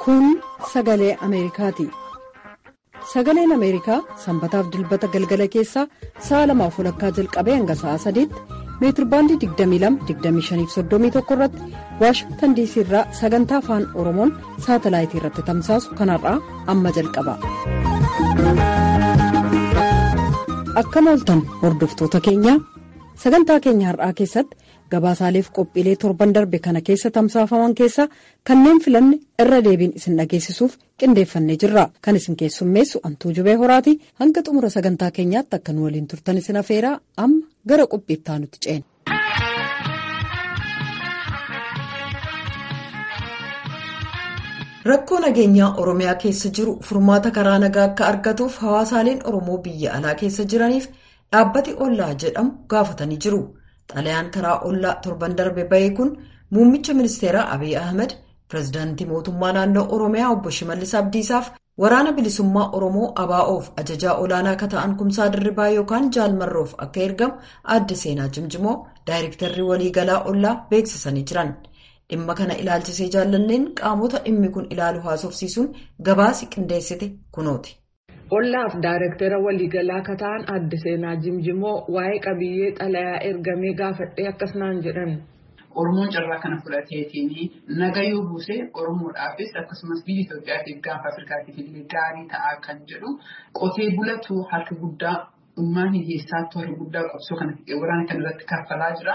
Kun sagalee Ameerikaati. Sagaleen Ameerikaa sanbataaf dilbata galgala keessaa sa'a lamaaf walakkaa jalqabee hanga sa'a sadiitti meetirbaandii 22-25-31 irratti waashingtan diisii irraa sagantaa afaan oromoon saatalaayitii irratti tamsaasu kanarraa amma jalqaba. Akkam ooltan hordoftoota keenyaa sagantaa keenya har'aa keessatti gabaasaaleef qophiilee torban darbe kana keessa tamsaafaman keessaa kanneen filanne irra deebiin isin dhageessisuuf qindeeffannee jirra kan isin keessummeessu antuu jubee horaati hanga xumura sagantaa keenyaatti akka nu waliin turtan isin afeeraa amma gara qophiittaa nuti ceena. rakkoo nageenyaa oromiyaa keessa jiru furmaata karaa nagaa akka argatuuf hawaasaaleen oromoo biyya alaa keessa jiraniif dhaabbati ollaa jedhamu gaafatanii jiru. xalayaan karaa ollaa torban darbe bahee kun muummicha ministeeraa abiy ahmed pirezidaantii mootummaa naannoo oromiyaa obbo shimallis abdiisaaf waraana bilisummaa oromoo abaa'oof ajajaa olaanaa akka ta'an kumsaa dirribaa yookaan jaalmarroof akka ergamu adda seenaa jimjimoo daayirektarri waliigalaa ollaa beeksisanii jiran dhimma kana ilaalchisee jaallanneen qaamota dhimmi kun ilaalu haasofsiisuun gabaasi qindeessite kunooti. ollaaf daayirektara waliigalaa akka ta'an adda seenaa jimjimoo waa'ee qabiyyee xalayaa ergamee gaafadhee akkas naan jedhan. Oromoon carraa kana fudhateetiin nagayuu buusee Oromoodhaafis akkasumas biyya Itoophiyaatiif gaafa Afrikaatiif illee gaarii ta'aa kan jedhu qotee bulatu harka guddaa ummaan hiyyeessaattu harka guddaa qabsoo kana waraana kana irratti kaffalaa jira.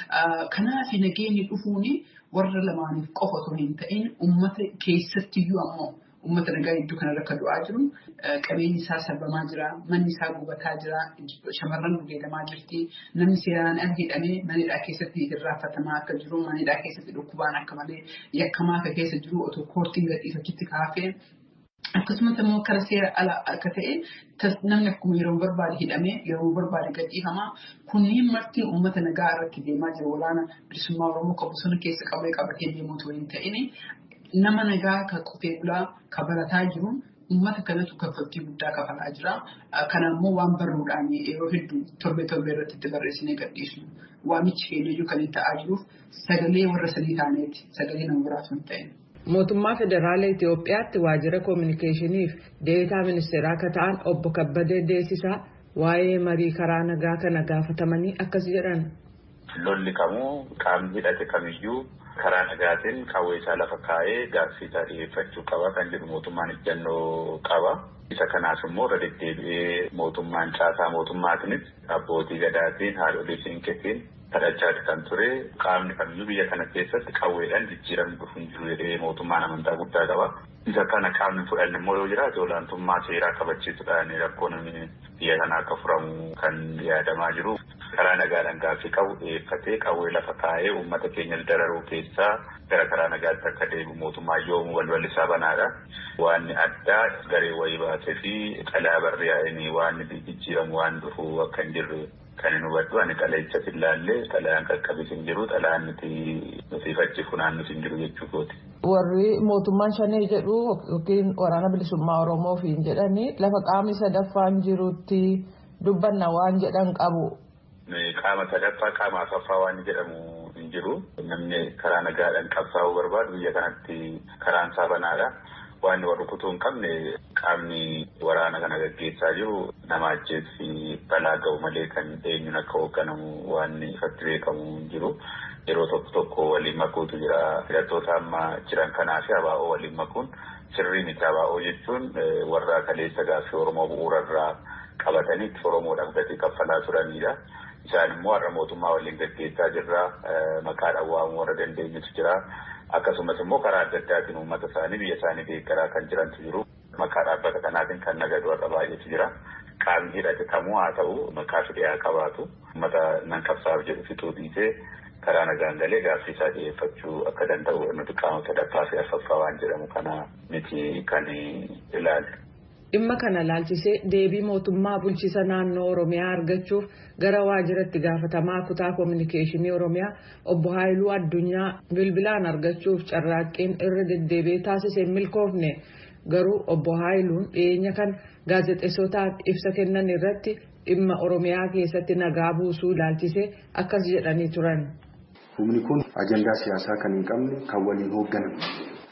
Kanaaf nageenyi dhufuun warra lamaaniif qofa osoo hin ta'in uummata keessattiyyuu ammoo. Uummata nagaa iddoo kanarra akka du'aa jiru qabeenyi isaa sabamaa jira manni isaa gubataa jira shamarran gudeedamaa jirti namni seeraan ala hidhamee manidhaa keessatti irraanfatamaa akka jiru manidhaa keessatti dhukkubaan akka malee yakkamaa akka keessa jiru otoo koortiin gadhiifachitti kaafee akkasumas immoo karaa seera ala akka ta'e namni akkuma yeroo barbaade hidhamee yeroo barbaade gadhiifamaa kunniin marti uummata nagaa irratti deemaa jira waraana bilisummaa oromoo kan bosona keessa qabee qabatee deemuutu hin ta'in. Nama nagaa kan qotee bulaa kan barataa jiru uummata kanatu kaffaltii guddaa kafalaa jira. Kana immoo waan barruudhaan yeroo hedduu torbee torbee irratti itti barreessinee gadhiisnu. Waamichi keenya kan inni ta'aa jiruuf sagalee warra sadii taaneeti. Sagalee nama biraatu hin ta'in. Mootummaa Federaala Itoophiyaatti waajjira koominikeeshiniif deetaa ministeeraa akka ta'an obbo Kabbadee Deessisaa waa'ee marii karaa nagaa kana gaafatamanii akkas jedhan. Lolli kamuu qaamni hidhate kamiyyuu. karaa nagaatiin qawwee isaa lafa kaa'ee gaaffii isaa dhiyeeffachuu qaba kan jedhu mootummaan ejjennoo qaba. Isa kanaaf immoo irra deddeebi'ee mootummaan caasaa mootummaatiinis abbootii gadaatiin haadholii siinqeetiin kadhachaati kan ture qaamni kamiyyuu biyya kana keessatti qawweedhaan jijjiiramni dhufu hin jiru jedhee mootummaan amantaa guddaa qaba. Isa kana qaamni fudhanne immoo yoo jiraate olaantummaa seeraa kabachiisuudhaan rakkoon biyya kanaa akka furamu kan yaadamaa jiru. karaa nagaadhaan gaaffii qabu dhiyeeffatee qawwee lafa kaa'ee uummata keenya dararuu keessaa gara karaa nagaatti akka deebi'u mootummaa yoomu walwal isaa banaadha. Waan addaa garee wayii baasee fi xalayaa barreeffamanii waan jijjiiramu waan dhufu akka hin jirre kan hin hubadhu ani xalayicha ilaallee xalayaan qaqqabis hin jiru xalayaan nuti nuti fachi funaannus hin jiru jechuu kooti. Warri mootummaan shanee jedhu yookiin waraana bilisummaa Oromoo fi jedhanii lafa qaamni sadaffaan jirutti dubbanna waan jedhan qabu. Qaama sadaffaa qaama afaffaa waan jedhamu hin jiru. Namni karaa nagaadhaan qabsaa'uu barbaadu biyya kanatti karaan isaa banaadha. Waan warri kutuu hin qabne qaamni waraana kana gaggeessaa jiru nama ajjeessi balaa ga'u malee kan eenyuun akka hoogganamu waan ifatti beekamu hin jiru. Yeroo tokko tokko waliin makuutu jira. Hidhattoota amma jiran kanaa fi abaa'oo waliin makuun sirrii miti abaa'oo jechuun warra kaleessa gaaffii Oromoo bu'uurarraa qabatanii Oromoodhaaf gatii kaffalaa turanidha. Isaan immoo har'a mootummaa waliin gaggeessaa jirra. Maqaadhaan waamuu warra dandeenyutu jira. Akkasumas immoo karaa adda addaatiin uummata isaanii biyya isaanii deeggaraa kan jirantu jiru. Maqaa dhaabbata kanaatiin kan nagadu warra baay'eetu jira. Qaamni hidhate kamuu haa ta'u maqaa fidee qabaatu. Uummata nan qabsaa'uuf jedhu fixuu dhiisee karaa nagaan galee gaaffii isaa dhiyeeffachuu akka danda'u nuti qaama sadaffaa fi afaffaa waan jedhamu kana miti kan ilaalu. Dhimma kana laalchisee deebii mootummaa bulchiisa naannoo Oromiyaa argachuuf gara waajjiratti gaafatamaa kutaa koominikeeshinii Oromiyaa obbo Haayiluu Addunyaa bilbilaan argachuuf carraaqqiin irra deddeebi'ee taasisee milkoofne garuu obbo Haayiluun dhiyeenya kan gaazexeessotaaf ibsa kennan irratti dhimma Oromiyaa keessatti nagaa buusuu laalchisee akkas jedhanii turan. Humni kun ajandaa siyaasaa kan hin qabne kan waliin hoogganamu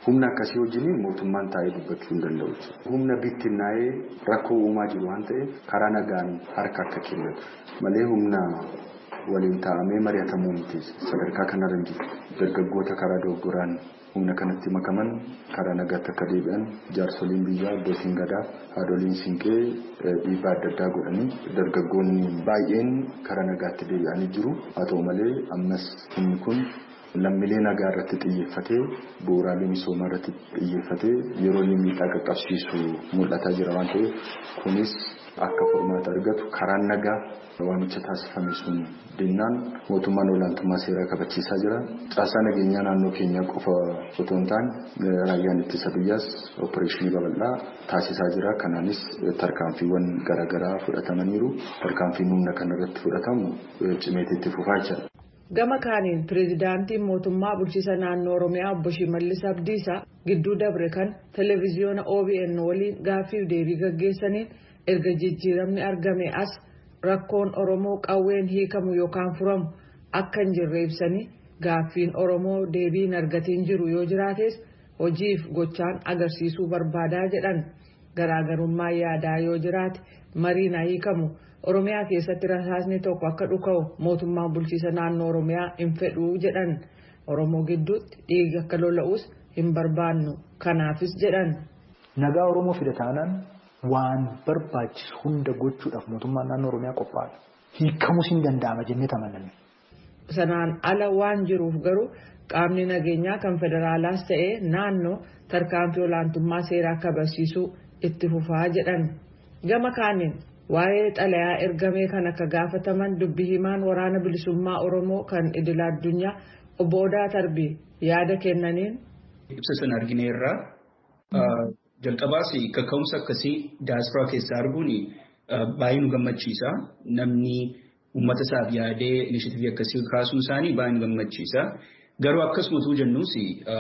Humna akkasii wajjin mootummaan taa'ee dubbachuu hin danda'u. Humna bittinnaa'ee rakkoo uumaa jiru waan ta'eef karaa nagaan harka akka kennatu malee humna waliin taa'amee mari'atamuu miti sadarkaa kanarra hin jiru. Dargaggoota karaa dogoggoraan humna kanatti makaman karaa nagaatti akka deebi'an jaarsoliin biyyaa abbootiin gadaa haadholiin siinqee dhiibbaa adda addaa godhanii dargaggoonni baay'een karaa nagaatti deebi'anii jiru. Haa ta'u malee ammas humni kun lammiilee nagaa irratti xiyyeeffatee bu'uuraalee misoomaa irratti xiyyeeffatee yeroo inni miidhaa qaqqabsiisu mul'ataa jira waan ta'eef kunis akka furmaata argatu karaan nagaa waamicha taasifame sun dinnaan mootummaan olaantummaa seeraa kabachiisaa jira. Caasaa nageenyaa naannoo keenyaa qofa otoo hin taane raayyaan ittisa biyyaas oopereeshinii babal'aa taasisaa jira. Kanaanis tarkaanfiiwwan garaagaraa fudhatamaniiru. Tarkaanfiin humna kanarratti fudhatamu cimeetii itti fufaa jira. Gama kaaniin pireezidaantiin mootummaa bulchiisa naannoo Oromiyaa obbo Shimallis Abdiisaa gidduu dabre kan televezyiyoona OBN waliin gaaffiif deebii gaggeessaniin erga jijjiiramni argame as rakkoon Oromoo qawween hiikamu yookaan furamu akka hin jirre ibsanii gaaffiin Oromoo deebii hin argatiin jiru yoo jiraates hojiif gochaan agarsiisuu barbaadaa jedhan garaagarummaa yaadaa yoo jiraate mariin hiikamu. Oromiyaa keessatti rasaasni tokko akka dhuka'u mootummaan bulchiisa naannoo Oromiyaa hin fedhuu jedhan Oromoo gidduutti dhiigi akka lola'us hin barbaannu kanaafis jedhan. Nagaa Oromoo fida taanaan waan barbaachisu hunda gochuudhaaf mootummaan naannoo Oromiyaa qophaa'e. Hiikamus hin danda'ama jennee tamananne. Sanaan ala waan jiruuf garuu qaamni nageenyaa kan federaalaas ta'ee naannoo tarkaanfii olaantummaa seeraa kabachiisuu itti fufaa jedhan. Gama kaaniin. Waa'ee xalayaa ergamee kan akka gaafataman dubbi himaan waraana bilisummaa Oromoo kan idila addunyaa obbo Odaa Tarbii yaada kennaniin. Ibsa sana argineerraa jalqabaas kaka'umsa akkasii daaspiraa keessaa arguun baay'ee nu gammachiisa. Namni uummata isaaf yaadee inishitiivii akkasii kaasuun isaanii baay'ee nu gammachiisa. Garuu akkasumas jennuus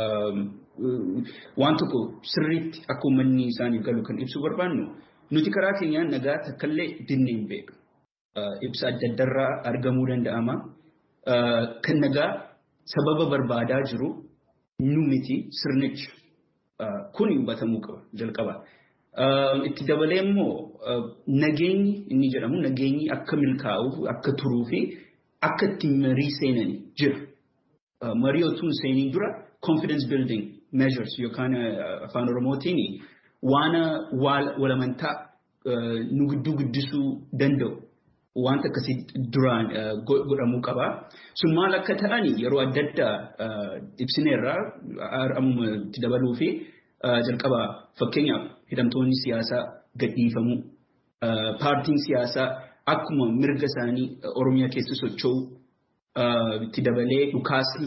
waan tokko sirriitti akka uummanni isaaniif galu kan ibsuu barbaannu. Nuti karaa keenyaan nagaa takkaallee dinnee hin beeku. Ibsa adda addaarraa argamuu danda'ama. Kan nagaa sababa barbaadaa jiru nu miti sirnichi. Kun hubatamuu qaba jalqaba. Itti dabalee immoo nageenyi inni jedhamu nageenyi akka milkaa'uuf akka turuu fi akka itti marii seenanii jira. Marii otoo hin seeniin dura confidence building measures yookaan afaan oromootiin waan walamantaa nu gidduu guddisuu danda'u wanta akkasii duraan godhamuu qaba. Sun maal akka ta'an yeroo adda addaa ibsineerraa ammuma itti dabaluu fi jalqaba fakkeenyaaf hidhamtoonni siyaasaa gadhiifamuu paartiin siyaasaa akkuma mirga isaanii Oromiyaa keessa socho'u itti dabalee dhukaasni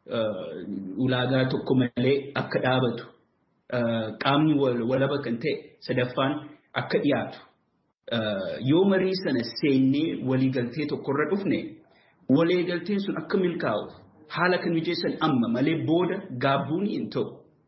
ulaagaa tokko malee akka dhaabatu qaamni walaba kan ta'e sadaffaan akka dhiyaatu yoo marii sana seennee waliigaltee tokkorra dhufne waliigalteen sun akka milkaa'uuf haala kan mijeessan amma malee booda gaabbuun hin ta'u.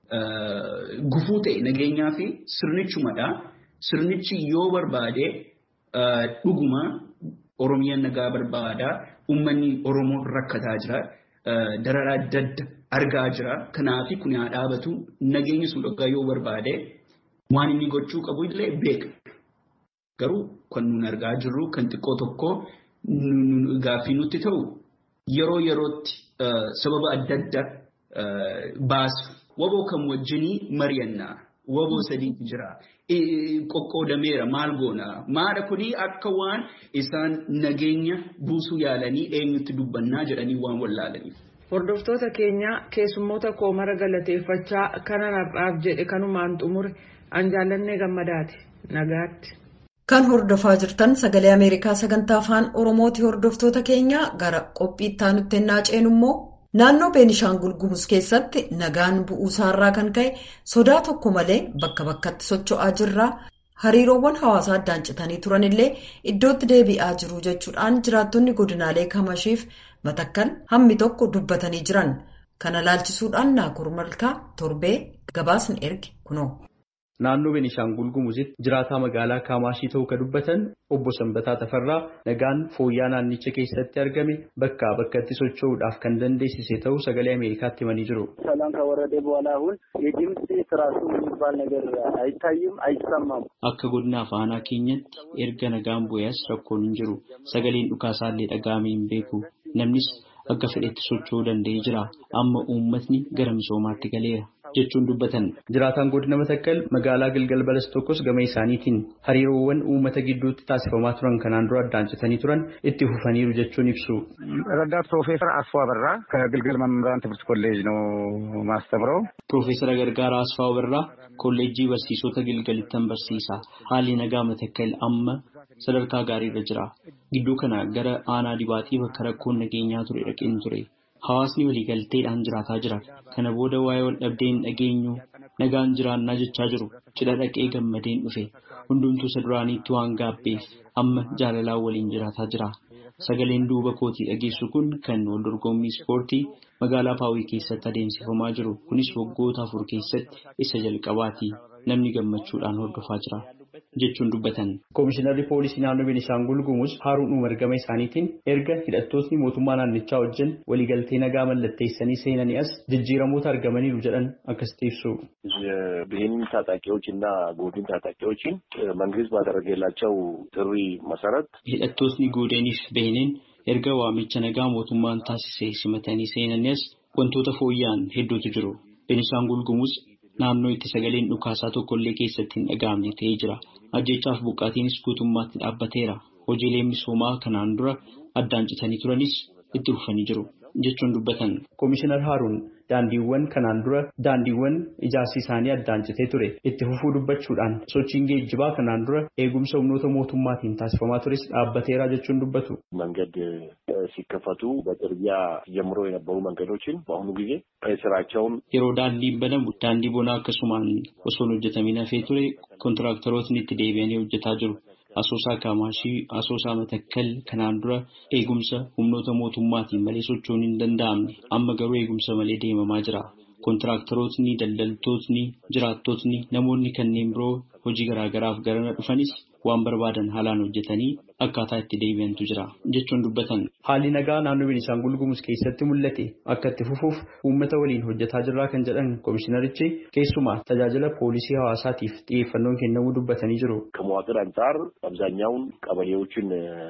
Gufuu ta'e nageenyaa fi sirnichumadha. Sirnichi yoo barbaade dhuguma Oromiyaan nagaa barbaada. Uummanni Oromoo rakkataa jira. Dararaa adda adda argaa jira. Kanaaf kun haa dhaabatu. Nageenyi sun dhugaa yoo barbaade waan inni gochuu qabu illee beekna. Garuu kan nun argaa jirru kan xiqqoo tokko gaaffii nutti ta'u yeroo yerootti sababa adda adda baasu. Waboo kan wajjinii mari'annaa. Waboo sadiitu jira. Qoqqoodameera maal goonaa? Maadha kuni akka waan isaan nageenya buusuu yaalanii eenyutti dubbannaa jedhanii waan wallaalaniif. Hordoftoota keenya keessummoota koo mara galateeffachaa kanan har'aaf jedhe kanumaan xumure an jaallannee gammadaati. Nagaatti. Kan hordofaa jirtan sagalee Ameerikaa sagantaa afaan Oromooti hordoftoota keenya gara qophii itti aanutti ennaa ceenu immoo naannoo Beenishaangul Gumuz keessatti nagaan bu'uusaarraa kan ka'e sodaa tokko malee bakka bakkatti socho'aa jirra. Hariiroowwan hawaasaa addaan citanii turanillee iddootti deebi'aa jiru jechuudhaan jiraattonni godinaalee kamashiif matakkal hammi tokko dubbatanii jiran. Kana laalchisuudhaan naakur malkaa torbee gabaasni erge kunoo. naannoo Beenishaangul Gumuzitti jiraataa magaalaa Kaamaashii ta'uu kan dubbatan obbo Sanbataa Tafarraa nagaan fooyya'aa naannicha keessatti argame bakkaa bakkatti socho'uudhaaf kan dandeessise ta'uu sagalee Ameerikaatti himanii jiru. ሰላም ከወረደ በኋላ አሁን የድምፅ ትራሱ የሚባል ነገር አይታይም፣ አይሰማም። Akka godina aanaa keenyatti erga nagaan bu'ees rakkoon hin jiru. Sagaleen dhukaasaallee dhaga'amee hin beeku. Namnis akka fedhetti socho'uu danda'ee jira. Amma uummatni gara misoomaatti galeera jechuun dubbatan. Jiraataan godina Matakkal magaalaa Gilgal Balas tokkos gama isaaniitiin hariiroowwan uummata gidduutti taasifamaa turan kanaan dura addaan citanii turan itti fufaniiru jechuun ibsu. ረዳት ፕሮፌሰር አስፋ በራ ከግልገል መምህራን ትምህርት ኮሌጅ ነው ማስተምረው። Piroofeesara Gargaaraa Asfaa Birraa kolleejjii barsiisota Gilgalittan barsiisa. Haalli nagaa Matakkal amma sadarkaa gaariirra jira. Gidduu kana gara aanaa dibaatii bakka rakkoon nageenyaa ture dhaqeen ture. Hawaasni waliigalteedhaan jiraataa jira. Kana booda waa'ee wal dhabdee hin dhageenyu nagaan jiraannaa jechaa jiru. Cidha dhaqee gammadeen dhufe. Hundumtuu isa duraaniitti waan gaabbeef amma jaalalaan waliin jiraataa jira. Sagaleen duuba kootii dhageessu kun kan wal dorgommii ispoortii magaalaa Paawii keessatti adeemsifamaa jiru. Kunis waggoota afur keessatti isa jalqabaati. Namni gammachuudhaan hordofaa jira. jechuun dubbatan. Koomishinarri poolisii naannoo Beenishaangul Gumuz Haaruun Umar gama isaaniitiin erga hidhattootni mootummaa naannichaa wajjin waliigaltee nagaa mallatteessanii seenanii as jijjiiramoota argamaniiru jedhan akkasitti ibsu. የብሄንን ታጣቂዎች እና ጎድን ታጣቂዎችን መንግስት ባደረገላቸው ጥሪ መሰረት hidhattootni goodaniif beheniin erga waamicha nagaa mootummaan taasise simatanii seenanii as wantoota fooyya'an hedduutu jiru. Beenishaangul Gumuz naannoo itti sagaleen dhukaasaa tokkollee keessatti hin dhaga'amne ta'ee jira. Ajjechaaf buqqaatiinis guutummaatti dhaabbateera. Hojiileen misoomaa kanaan dura addaan citanii turanis itti fufanii jiru jechuun dubbatan. Koomishinar Haaruun daandiiwwan kanaan dura daandiiwwan ijaarsi isaanii addaan citee ture itti fufuu dubbachuudhaan sochiin geejjibaa kanaan dura eegumsa humnoota mootummaatiin taasifamaa tures dhaabbateera jechuun dubbatu. መንገድ ሲከፈቱ በጥርጊያ ጀምሮ የነበሩ መንገዶችን በአሁኑ ጊዜ ስራቸውን Yeroo daandiin banamu daandii bonaa akkasumaan osoo hin hojjetamin hafee ture kontiraaktarootni itti deebi'anii hojjetaa jiru. Asoosaa Kaamaashii, Asoosaa Matakkal kanaan dura eegumsa humnoota mootummaatiin malee socho'uun hin danda'amne amma garuu eegumsa malee deemamaa jira. Kontiraaktarootni, daldaltootni, jiraattotni, namoonni kanneen biroo hojii garaagaraaf garana dhufanis waan barbaadan haalaan hojjetanii akkaataa itti deebi'antu jira jechuun dubbatan. Haalli nagaa naannoo Beenishaangul Gumuz keessatti mul'ate akka itti fufuuf uummata waliin hojjetaa jirraa kan jedhan koomishinarichi keessumaa tajaajila poolisii hawaasaatiif xiyyeeffannoon kennamuu dubbatanii jiru. ከመዋቅር አንጻር አብዛኛውን ቀበሌዎችን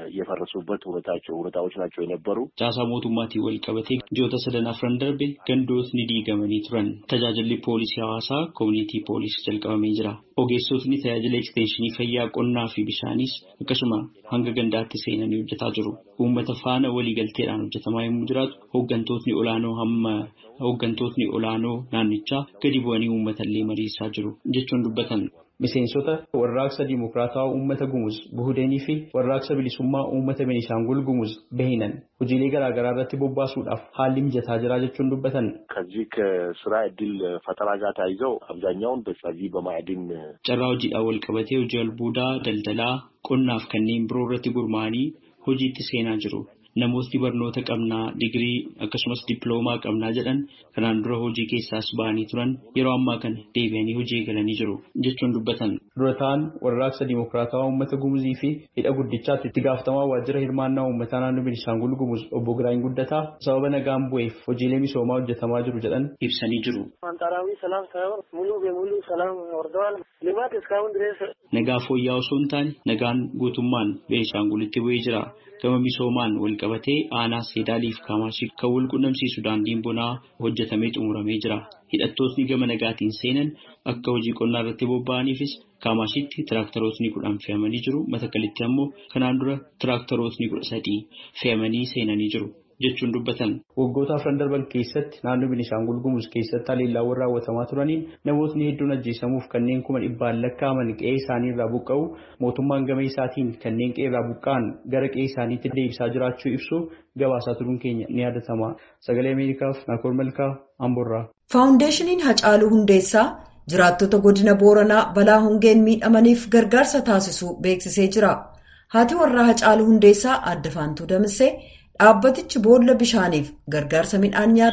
የፈረሱበት ሁኔታቸው ሁኔታዎች ናቸው የነበሩ Caasaa mootummaatiin wal qabatee ji'oota sadan afran darbe gandootni diigamanii turan. Tajaajilli poolisii hawaasaa koomunitii poolisii jalqabamee jira. Ogeessotni tajaajila ekstenshinii fayyaa qonnaa fi bishaanis akkasuma hanga gandaatti seenanii hojjetaa jiru. Uummata faana waliigalteedhaan hojjetamaa yommuu jiraatu hooggantootni olaanoo hamma hooggantootni olaanoo naannichaa gadi bu'anii uummatallee mariisaa jiru jechuun dubbatan. Miseensota warraaqsa Dimokiraatawaa Uummata Gumuz Buhudeenii fi warraaqsa bilisummaa Uummata Beenishaangul Gumuz Behinan hojiilee garaagaraa irratti bobbaasuudhaaf haalli mijataa jira jechuun dubbatan. ከዚህ ከስራ እድል ፈጠራ ጋር ተያይዘው አብዛኛውን በዚህ በማዕድን Carraa hojiidhaan wal qabatee hojii albuudaa, daldalaa, qonnaaf kanneen biroo irratti gurmaa'anii hojiitti seenaa jiru. Namootni barnoota qabnaa, digirii akkasumas dippiloomaa qabnaa jedhan kanaan dura hojii keessaas ba'anii turan yeroo ammaa kana deebi'anii hojii eegalanii jiru jechuun dubbatan. Durataan warraaqsa Dimokiraatawaa Uummata Gumuzii fi hidha guddichaatti itti gaafatamaa waajjira hirmaannaa uummataa naannoo Beenishaangul Gumuz obbo Giraany Guddataa sababa nagaan bu'eef hojiilee misoomaa hojjetamaa jiru jedhan ibsanii jiru. አንጻራዊ ሰላም ሳይሆን ሙሉ በሙሉ ሰላም ወርደዋል። ልማት እስካሁን ድረስ Nagaa fooyya'aa osoo hin taane nagaan guutummaan Beenishaangulitti bu'ee jira. Gama misoomaan wal qabatee aanaa Seedaaliif Kaamaashii kan wal qunnamsiisu daandiin bonaa hojjetamee xumuramee jira. Hidhattootni gama nagaatiin seenan akka hojii qonnaa irratti bobba'aniifis Kaamashiitti tiraaktarootni kudhan fe'amanii jiru. Matakalitti ammoo kanaan dura tiraaktarootni kudha sadii fe'amanii seenanii jiru jechuun dubbatan. Waggoota afran darban keessatti naannoo Beenishaangul Gumuz keessatti haleellaawwan raawwatamaa turaniin namootni hedduun ajjeesamuuf kanneen kuma dhibbaan lakkaa'aman qe'ee isaanii irraa buqqa'u mootummaan gama isaatiin kanneen qe'ee irraa buqqa'an gara qe'ee isaaniitti deebisaa jiraachuu ibsu gabaasaa turuun keenya ni yaadatama. Sagalee Ameerikaaf Naakoor Malkaa Amborraa. Faawundeeshiniin Hacaaluu Hundeessaa jiraattota godina Booranaa balaa hongeen miidhamaniif gargaarsa taasisuu beeksisee jira. Haati warraa Hacaaluu Hundeessaa adda faantuu Damissee dhaabbatichi boolla bishaaniif gargaarsa midhaan nyaataa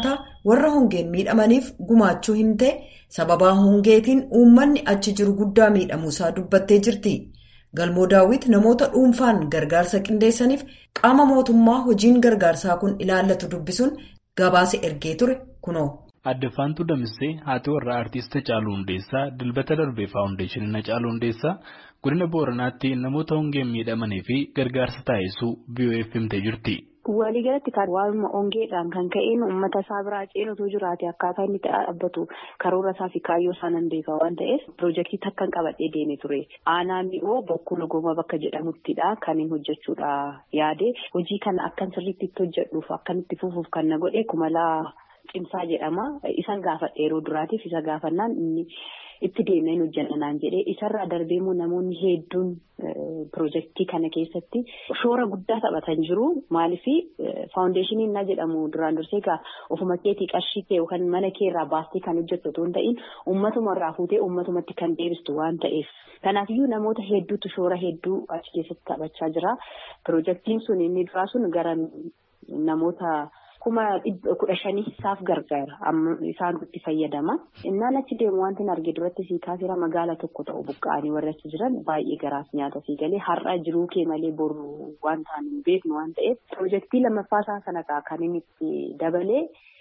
warra hongeen miidhamaniif gumaachuu hin ta'e sababaa hongeetiin uummanni achi jiru guddaa miidhamuusaa dubbattee jirti. Galmoo daawwit namoota dhuunfaan gargaarsa qindeessaniif qaama mootummaa hojiin gargaarsaa kun ilaallatu dubbisuun gabaasa ergee ture kunoo. Addefaantuu Damissee haati warraa Aartist Hacaaluu Hundeessaa dilbata darbee faawundeeshinii Hacaaluu Hundeessaa godina Booranaatti namoota hongeen miidhamanii fi gargaarsa taasisuu BOF himtee jirti. Waliigalatti kan waanuma hongeedhaan kan ka'een uummata isaa biraa ceenutu jiraate akkaataa inni dhaabbatu karoora isaa fi kaayyoo isaa nan beeka waan ta'eef piroojeektii takkan qabadhee deemee ture. Aanaa mi'oo bokkuu logooma bakka jedhamuttidha kan hin hojjechuudha yaade hojii kana akkan sirriitti itti hojjedhuuf akkan itti fufuuf kan na godhe kumalaa cimsaa jedhama. Isan gaafadhe yeroo duraatiif isa gaafannaan inni itti deemeen hojjannaan jedhee isarraa darbeemmoo namoonni hedduun piroojeektii kana keessatti shoora guddaa taphatan jiru. Maaliif faawundeeshiniin na jedhamu duraan dursee egaa ofuma keetii qarshii kee yookaan mana kee irraa baastee kan hojjettu otoo hin ta'in uummatuma irraa fuutee uummatumatti kan deebistu waan ta'eef. Kanaafiyyuu namoota hedduutu shoora hedduu achi keessatti taphachaa jira. Piroojeektiin sun inni duraa sun gara namoota. kuma kudha shanii isaaf gargaara amma isaan itti fayyadama innaan achi deemu wanti arge duratti sii kaasira magaala tokko ta'u buqqa'anii warra achi jiran baay'ee garaaf nyaata sii galee har'a jiruu kee malee boru waan ta'an hin beeknu waan ta'eef piroojeektii lammaffaa isaa sanarraa kan inni itti dabalee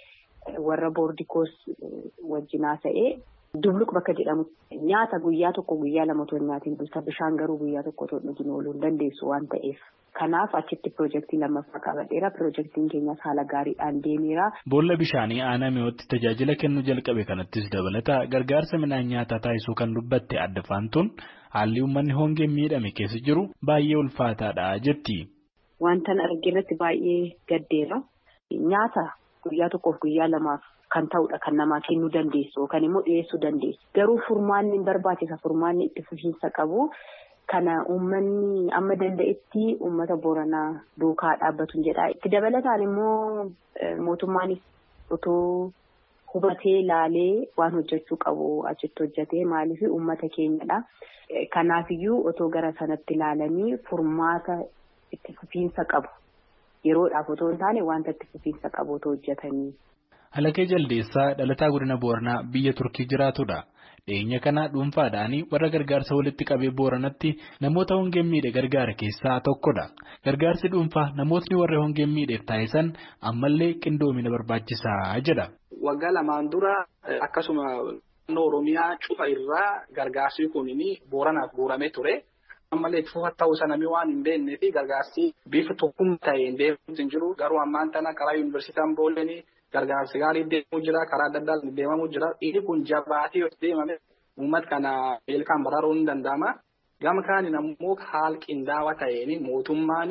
warra boordikoos wajjin haasa'ee dubluq bakka jedhamu nyaata guyyaa tokko guyyaa lama otoo nyaatiin bulta bishaan garuu guyyaa tokko otoo dhugin ooluu hin dandeessu waan ta'eef. Kanaaf achitti piroojeektii lammaffaa qabadheera. Piroojeektiin keenyas haala gaariidhaan deemeera. Boolla bishaanii aanaa mi'ootti tajaajila kennuu jalqabe kanattis dabalata gargaarsa midhaan nyaataa taasisuu kan dubbatte addefaantuun haalli uummanni hongeen miidhame keessa jiru baay'ee ulfaataadha jetti. Wantan arge irratti baay'ee gaddeera. Nyaata guyyaa tokkoof guyyaa lamaaf kan ta'udha kan namaa kennuu dandeessu yookaan immoo dhiyeessuu dandeessu. Garuu furmaanni barbaachisa furmaanni itti fufiinsa qabu. Kana uummanni amma danda'etti uummata Booranaa duukaa dhaabbatu jedha. Itti dabalataan immoo mootummaanis otoo hubatee laalee waan hojjechuu qabu achitti hojjetee maaliif uummata keenyadha. Kanaafiyyuu otoo gara sanatti ilaalanii furmaata itti fufiinsa qabu. Yeroodhaaf otoo hin taane wanta itti fufiinsa qabu otoo hojjetanii. Halakee Jaldeessaa dhalataa godina Booranaa biyya Turkii jiraatudha. Dhiyeenya kana dhuunfaadhaan warra gargaarsa walitti qabee booranatti namoota hongeen miidhe gargaara keessaa tokkodha. Gargaarsi dhuunfaa namootni warra hongeen miidheef taasisan ammallee qindoomina barbaachisaa jedha. Waggaa lamaan dura akkasuma naannoo Oromiyaa cufa irraa gargaarsi kun booranaaf guuramee ture. Ammallee cufa ta'uu sanamii waan hin beeknee fi gargaarsi bifa tokkummaa ta'een deemuutu hin jiru. Garuu ammaan tana karaa yuunivarsiitiin Boolenii. Gargaarsi gaarii deemuu jira karaa adda addaa deemamuu jira inni kun jabaatee yoo deemame uummata kana beelaan baraaruun ni danda'ama. Gama kaaniin ammoo haala qindaawaa ta'een mootummaan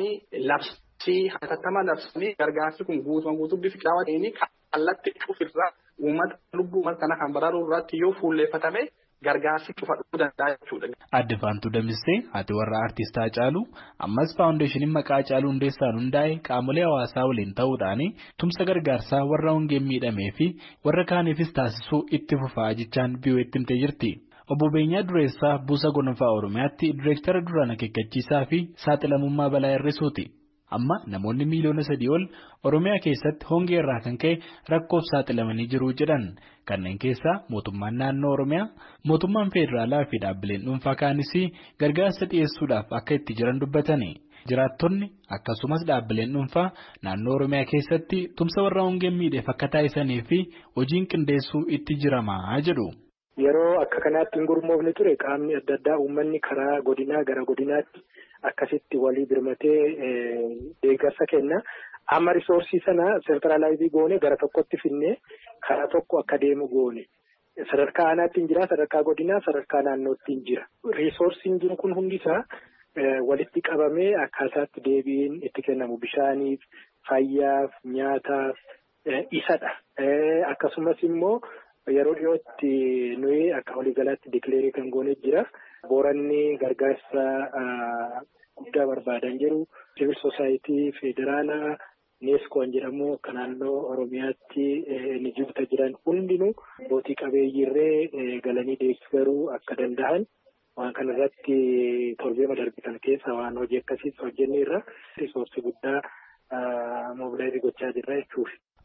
labsii hatattama labsanii gargaarsi kun guutumaan guutuu bifa qindaawaa ta'een kallattii cufirraa uummata lubbuu uummata kana kan baraaruu irratti yoo fuulleeffatame gargaarsi cufadhuu danda'a jechuudha. Addefaantuu Damissee haati warra Aartist Hacaaluu ammas faawundeeshiniin maqaa Hacaaluu Hundeessaan hundaa'e qaamolee hawaasaa waliin ta'uudhaan tumsa gargaarsaa warra hongeen miidhamee fi warra kaaniifis taasisuu itti fufaa jechaan BOF'tti himtee jirti. Obbo Beenyaa Dureessaa Buusa Gonfaa Oromiyaatti Direektara duraan akeekkachiisaa fi saaxilamummaa balaa hir'isuuti. Amma namoonni miiliyoona sadii ol Oromiyaa keessatti hongee irraa kan ka'e rakkoof saaxilamanii jiru jedhan. Kanneen keessaa mootummaan naannoo Oromiyaa, mootummaan federaalaa fi dhaabbileen dhuunfaa kaanis gargaarsa dhiyeessuudhaaf akka itti jiran dubbatani. Jiraattonni akkasumas dhaabbileen dhuunfaa naannoo Oromiyaa keessatti tumsa warra hongeen miidheef akka taasisanii fi hojiin qindeessuu itti jiramaa jedhu. Yeroo akka kanaatti hin gurmoofne ture qaamni adda addaa uummanni karaa godinaa gara godinaatti akkasitti walii birmatee deeggarsa kenna. Amma risoorsii sana seentiraalaayizii goone gara tokkotti finnee karaa tokko akka deemu goone. Sadarkaa aanaatti hin jira, sadarkaa godinaa, sadarkaa naannootti hin jira. Risoorsiin jiru kun hundisaa walitti qabamee akkaataatti deebiin itti kennamu bishaaniif, fayyaaf, nyaataaf isadha. Akkasumas immoo yeroo dhiyootti nuyi akka waliigalaatti dikileerii kan goone jira. Booranni gargaarsa guddaa barbaadan jiru. Siviil soosaayitii federaalaa neeskoon jedhamu akka naannoo Oromiyaatti ni jirta jiran hundinuu bootii qabeeyyiirree galanii deeggaruu akka danda'an waan kana irratti torbee darbitan keessa waan hojii akkasiis hojjenne irra risoorsii guddaa moobilaayizii gochaa jirra jechuudha.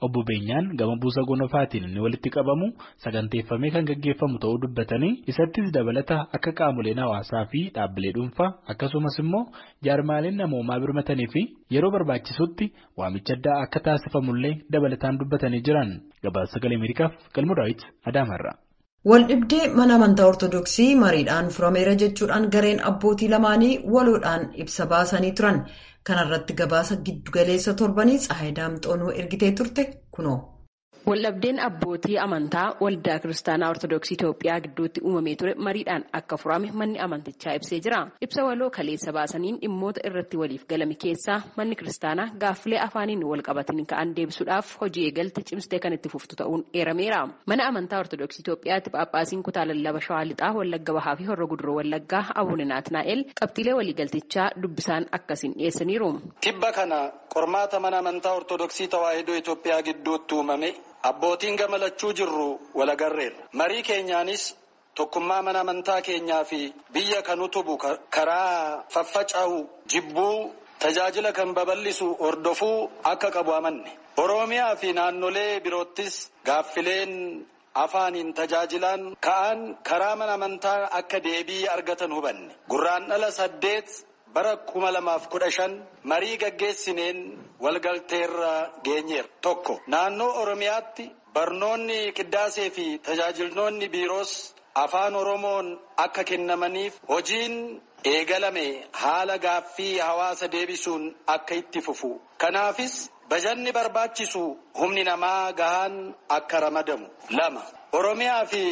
Obbo Beenyaan gama buusa gonofaatiin inni walitti qabamu saganteeffamee kan gaggeeffamu ta'uu dubbatanii isattis dabalata akka qaamoleen hawaasaa fi dhaabbilee dhuunfaa akkasumas immoo jaarmaaleen namoomaa birmatanii fi yeroo barbaachisutti waamicha addaa akka taasifamullee dabalataan dubbatanii jiran gabaasa sagalee Ameerikaaf galmoo daawwiti Adaamarra. Waldhibdee mana amantaa Ortoodooksii mariidhaan furameera jechuudhaan gareen abbootii lamaanii waloodhaan ibsa baasanii turan. Kana irratti gabaasa giddugaleessa torbanii Tsahaay Daamxoonuu ergitee turte kunoo. Waldhabdeen abbootii amantaa waldaa kiristaanaa Ortoodooksii Itoophiyaa gidduutti uumamee ture mariidhaan akka furame manni amantichaa ibsee jira. Ibsa waloo kaleessa baasaniin dhimmoota irratti waliif galame keessaa manni kiristaanaa gaaffilee afaaniin wal qabatanii ka'an deebisuudhaaf hojii eegalte cimsitee kan itti fuftu ta'uun eerameera. Mana amantaa Ortoodooksii Itoophiyaatti Phaaphaasiin kutaa lallaba Shawaa Lixaa Wallagga Bahaa fi Horra Guduroo Wallaggaa Abuune Naatnaa'el qabxiilee waliigaltichaa dubbisaan akkasiin dhiyeessaniiru. Tibba kana qormaata mana amantaa Ortoodooksii Tawaahidoo Itoophiyaa gidduutti uumame abbootiin gamalachuu jirru walagarreerra. Marii keenyaanis tokkummaa mana amantaa keenyaa fi biyya kan utubu karaa faffaca'u jibbuu tajaajila kan babal'isu hordofuu akka qabu amanne. Oromiyaa fi naannolee biroottis gaaffileen afaaniin tajaajilaan ka'an karaa mana amantaa akka deebii argatan hubanne. Gurraandhala saddeet bara kuma lamaaf kudha shan marii gaggeessineen walgalteerra geenyeera. Tokko naannoo Oromiyaatti barnoonni qiddaasee fi tajaajiltoonni biiroos afaan Oromoon akka kennamaniif hojiin eegalame haala gaaffii hawaasa deebisuun akka itti fufu. Kanaafis bajanni barbaachisu humni namaa gahaan akka ramadamu. Lama Oromiyaa fi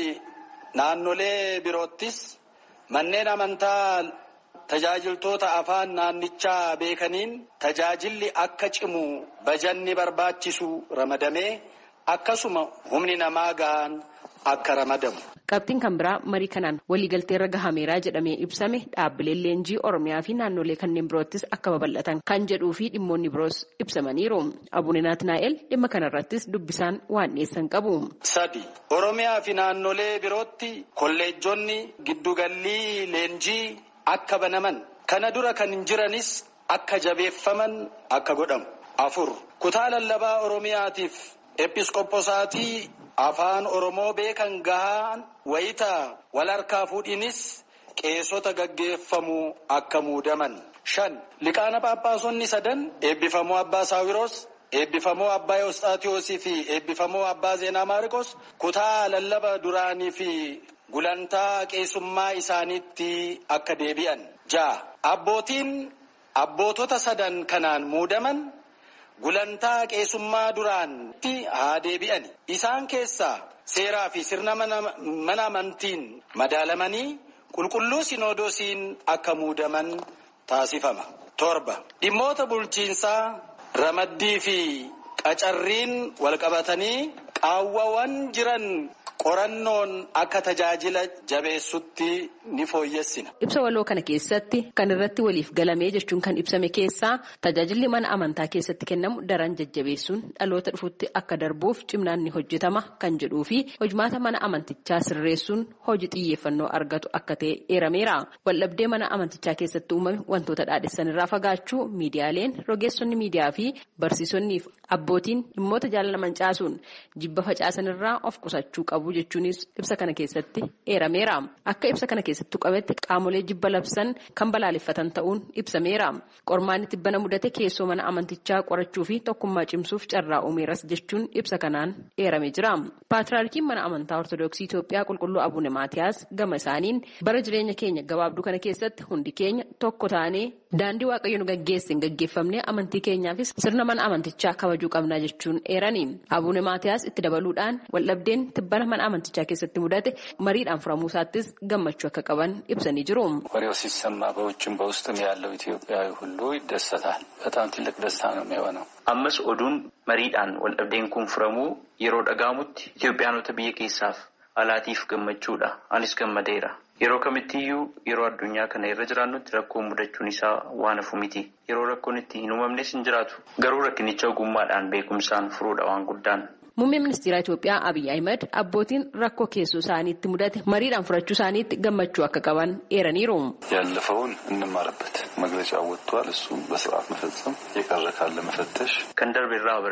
naannolee biroottis manneen amantaa tajaajiltoota afaan naannichaa beekaniin tajaajilli akka cimu bajanni barbaachisu ramadamee akkasuma humni namaa gahaan akka ramadamu. Qabxiin kan biraa marii kanaan waliigalteerra gahameeraa jedhamee ibsame dhaabbileen leenjii Oromiyaa fi naannolee kanneen biroottis akka babal'atan kan jedhuu fi dhimmoonni biroos ibsamaniiru. Abuune Naatnaa'el dhimma kanarrattis dubbisaan waan dhiyeessan qabu. Sadi Oromiyaa fi naannolee birootti kolleejjonni giddugallii leenjii akka banaman kana dura kan hin jiranis akka jabeeffaman akka godhamu. Afur kutaa lallabaa Oromiyaatiif episkopposaatii afaan Oromoo beekan gahaan wayita wal harkaa fuudhinis qeesota gaggeeffamuu akka muudaman. Shan liqaana paappaasonni sadan eebbifamoo abbaa Saawiroos eebbifamoo abbaa Yoosxaatiyoosii fi eebbifamoo abbaa Zeenaa Maariqos kutaa lallaba duraanii fi gulantaa qeesummaa isaaniitti akka deebi'an. Ja'a abbootiin abbootota sadan kanaan muudaman gulantaa qeesummaa duraanitti haa deebi'an. Isaan keessaa seeraa fi sirna mana amantiin madaalamanii qulqulluu sinoodosiin akka muudaman taasifama. Torba dhimmoota bulchiinsaa ramaddii fi qacarriin walqabatanii qaawwawwan jiran qorannoon akka tajaajila jabeessutti ni fooyyessina. Ibsa waloo kana keessatti kan irratti waliif galamee jechuun kan ibsame keessaa tajaajilli mana amantaa keessatti kennamu daran jajjabeessuun dhaloota dhufutti akka darbuuf cimnaan ni hojjetama kan jedhuu fi hojmaata mana amantichaa sirreessuun hojii xiyyeeffannoo argatu akka ta'e eerameera. Waldhabdee mana amantichaa keessatti uumame wantoota dhaadhessan irraa fagaachuu miidiyaaleen rogeessonni miidiyaa fi barsiisonni abbootiin dhimmoota jaalalaman caasuun jibba facaasan irraa of qusachuu qabu. jechuunis ibsa kana keessatti eerameera akka ibsa kana keessatti qabetti qaamolee jibba labsan kan balaaleffatan ta'uun ibsameera qormaanni tibbana mudate keessoo mana amantichaa qorachuu fi tokkummaa cimsuuf carraa uumeeras jechuun ibsa kanaan eeramee jira paatriyaarkiin mana amantaa ortodoksii Itoophiyaa qulqulluu Abuune Maatiyaas gama isaaniin bara jireenya keenya gabaabduu kana keessatti hundi keenya tokko taanee daandii waaqayyo nu gaggeessin gaggeeffamnee amantii keenyaafis sirna mana amantichaa kabajuu qabnaa jechuun eerani Abuune Maatiyaas itti dabaluudhaan waldhabdeen tibbana mana amantichaa keessatti mudate mariidhaan furamuu isaattis gammachuu akka qaban ibsanii jiru. ወሬው ሲሰማ በውጭም በውስጥም ያለው ኢትዮጵያዊ ሁሉ ይደሰታል። በጣም ትልቅ ደስታ ነው የሚሆነው። ammas oduun mariidhaan waldhabdeen kun furamuu yeroo dhaga'amutti Itoophiyaanota biyya keessaaf alaatiif gammachuudha. Anis gammadeera. Yeroo kamittiyyuu yeroo addunyaa kana irra jiraannutti rakkoon mudachuun isaa waan hafu miti. Yeroo rakkoon itti hin uumamnes hin jiraatu. Garuu rakkinicha ogummaadhaan beekumsaan furuudha waan guddaan. Muummeen ministeera Itoophiyaa Abiy Ahimad abbootiin rakkoo keessoo isaaniitti mudate mariidhaan furachuu isaaniitti gammachuu akka qaban eeraniiru. ያለፈውን እንማርበት መግለጫ ወጥቷል። እሱም በስርዓት መፈጸም የቀረ ካለ መፈተሽ Kan darbe irraa barannu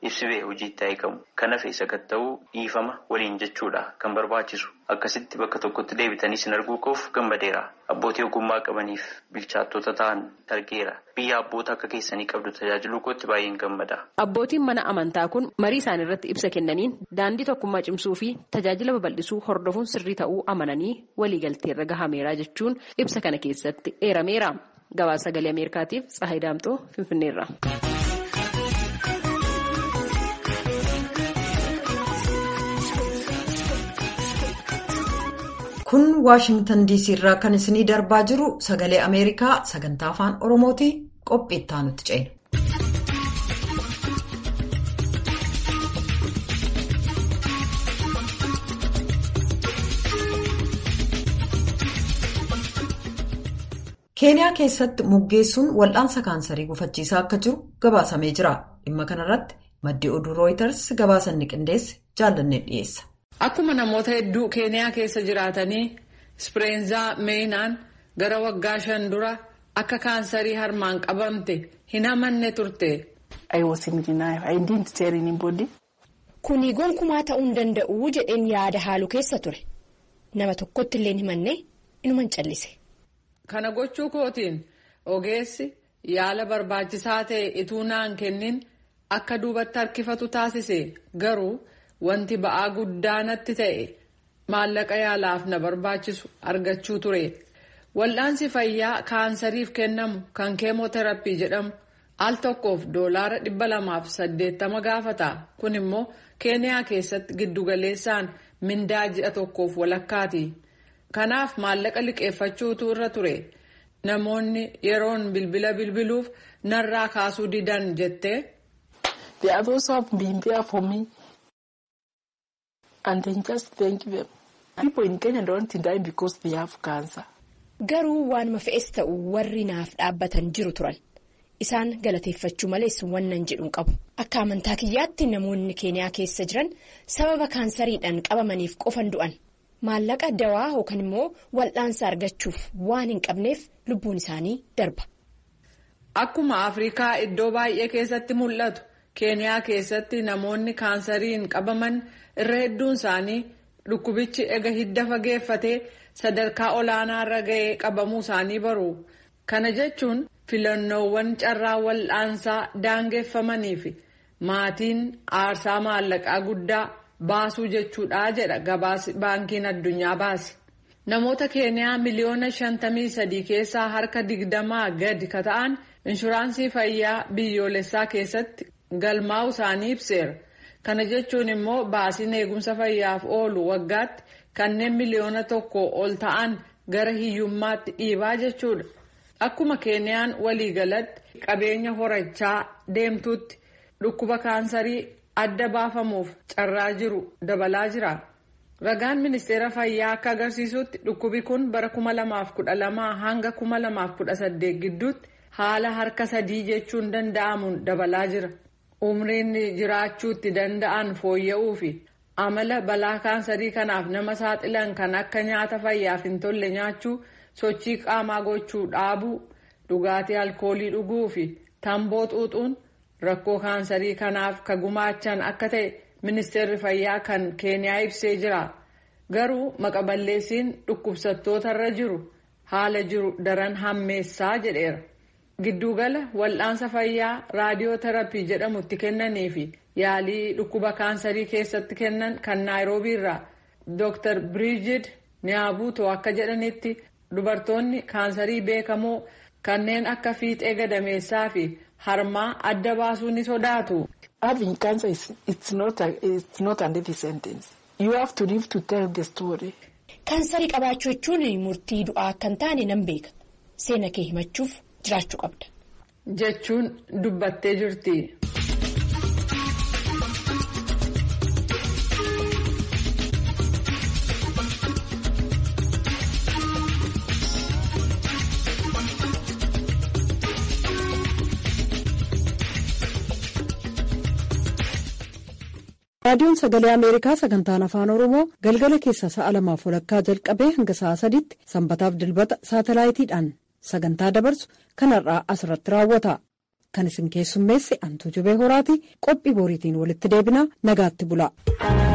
ibsi ba'e hojiitti hiikamu. Kan hafe sakatta'uu dhiifama waliin jechuudha kan barbaachisu. Akkasitti bakka tokkotti deebitanii sin arguu koof gammadeera. Abbootii ogummaa qabaniif bilchaattota ta'an argeera. Biyya abboota akka keessanii qabdu tajaajiluu kootti baay'een gammada. Abbootiin mana amantaa kun marii isaanii irratti ibsa kennaniin daandii tokkummaa cimsuu fi tajaajila babal'isuu hordofuun sirrii ta'uu amananii waliigalteerra gahameera jechuun ibsa kana keessatti eerameera. Gabaasa sagalee Ameerikaatiif Tsahayi Daamxoo Finfinneerra. Kun Waashingtan DC irraa kan isinii darbaa jiru sagalee Ameerikaa sagantaa afaan Oromooti qophii itti aanutti ceena. keeniyaa keessatti muggeessuun wal'aansa kaansarii gufachiisaa akka jiru gabaasamee jira dhimma kanarratti maddii oduu rooyiters gabaasanni qindeesse jaallanne dhiyeessa. akkuma namoota hedduu keeniyaa keessa jiraatanii ispreenzaa meenaan gara waggaa shan dura akka kaansarii harmaan qabamte hin amanne turte. kuni gonkumaa ta'uu hin danda'u jedheen yaada haaluu keessa ture nama tokkotti illee himanne inuman callise. Kana gochuu kootiin ogeessi yaala barbaachisaa ta'e ituu naan kennin akka duubatti harkifatu taasise garuu wanti ba'aa guddaa natti ta'e maallaqa yaalaaf na barbaachisu argachuu ture. Wal'aansi fayyaa kaansariif kennamu kan keemooteraappii jedhamu al tokkoof doolaara dhibba lamaaf saddeettama gaafata. Kun immoo keeniyaa keessatti giddugaleessaan mindaa ji'a tokkoof walakkaati. Kanaaf maallaqa liqeeffachuutu irra ture. Namoonni yeroon bilbila bilbiluuf narraa kaasuu didan jettee. They have also been there for me. And then just thank them. People in Kenya don't die because they have cancer. Garuu waanuma fe'es ta'u warri naaf dhaabbatan jiru turan. Isaan galateeffachuu malees wannan jedhu qabu. Akka amantaa kiyyaatti namoonni keeniyaa keessa jiran sababa kaansariidhaan qabamaniif qofan du'an. maallaqa dawaa yookaan immoo wal'aansa argachuuf waan hin qabneef lubbuun isaanii darba. Akkuma Afrikaa iddoo baay'ee keessatti mul'atu keeniyaa keessatti namoonni kaansariin qabaman irra hedduun isaanii dhukkubichi ega hidda fageeffatee sadarkaa olaanaarra ga'ee qabamuu isaanii baru. Kana jechuun filannoowwan carraa wal'aansaa daangeffamanii fi maatiin aarsaa maallaqaa guddaa. baasuu jechuudha jedha gabaasi baankiin addunyaa baase. Namoota keeniyaa miliyoona shantamii sadii keessaa harka digdamaa gadi ka ta'an inshuraansii fayyaa biyyoolessaa keessatti galmaa'u isaanii ibseera. Kana jechuun immoo baasiin eegumsa fayyaaf oolu waggaatti kanneen miliyoona tokko ol ta'an gara hiyyummaatti dhiibaa jechuudha. Akkuma keeniyaan waliigalatti qabeenya horachaa deemtutti dhukkuba kaansarii adda baafamuuf carraa jiru dabalaa jira. Ragaan ministeera fayyaa akka agarsiisutti dhukkubi kun bara 2012 hanga 2018 gidduutti haala harka sadii jechuun danda'amuun dabalaa jira. Umriin jiraachuutti danda'an fooyya'uu fi amala balaa kaansarii kanaaf nama saaxilan kan akka nyaata fayyaaf hin tolle nyaachuu, sochii qaamaa gochuu dhaabuu, dhugaatii alkoolii dhuguu fi tamboo xuuxuun. rakkoo kaansarii kanaaf ka gumaachan akka ta'e ministeerri fayyaa kan keeniyaa ibsee jira garuu maqaballeessiin dhukkubsattootarra jiru haala jiru daran hammeessaa jedheera giddugala wal'aansa fayyaa raadiyoo terapii jedhamutti kennanii fi yaalii dhukkuba kaansarii keessatti kennan kan naayiroobii irraa dr biriijid niyaabuutoo akka jedhanitti dubartoonni kaansarii beekamoo kanneen akka fiixee gadameessaa fi harmaa adda baasuu ni sodaatu. Having cancer is it's not a, it's not a death sentence. You have to live to tell the story. Kaansarii qabaachuu jechuun murtii du'aa akka hin taane nan beeka. Seena kee himachuuf jiraachuu qabda. Jechuun dubbattee jirti. raadiyoon sagalee ameerikaa sagantaan afaan oromoo galgala keessa sa'a lamaaf walakkaa jalqabee hanga sa'a sadiitti sanbataaf dilbata saatalaayitiidhaan sagantaa dabarsu kanarraa asirratti raawwata kan isin keessummeesse antuu jubee horaati qophii boriitiin walitti deebina nagaatti bula.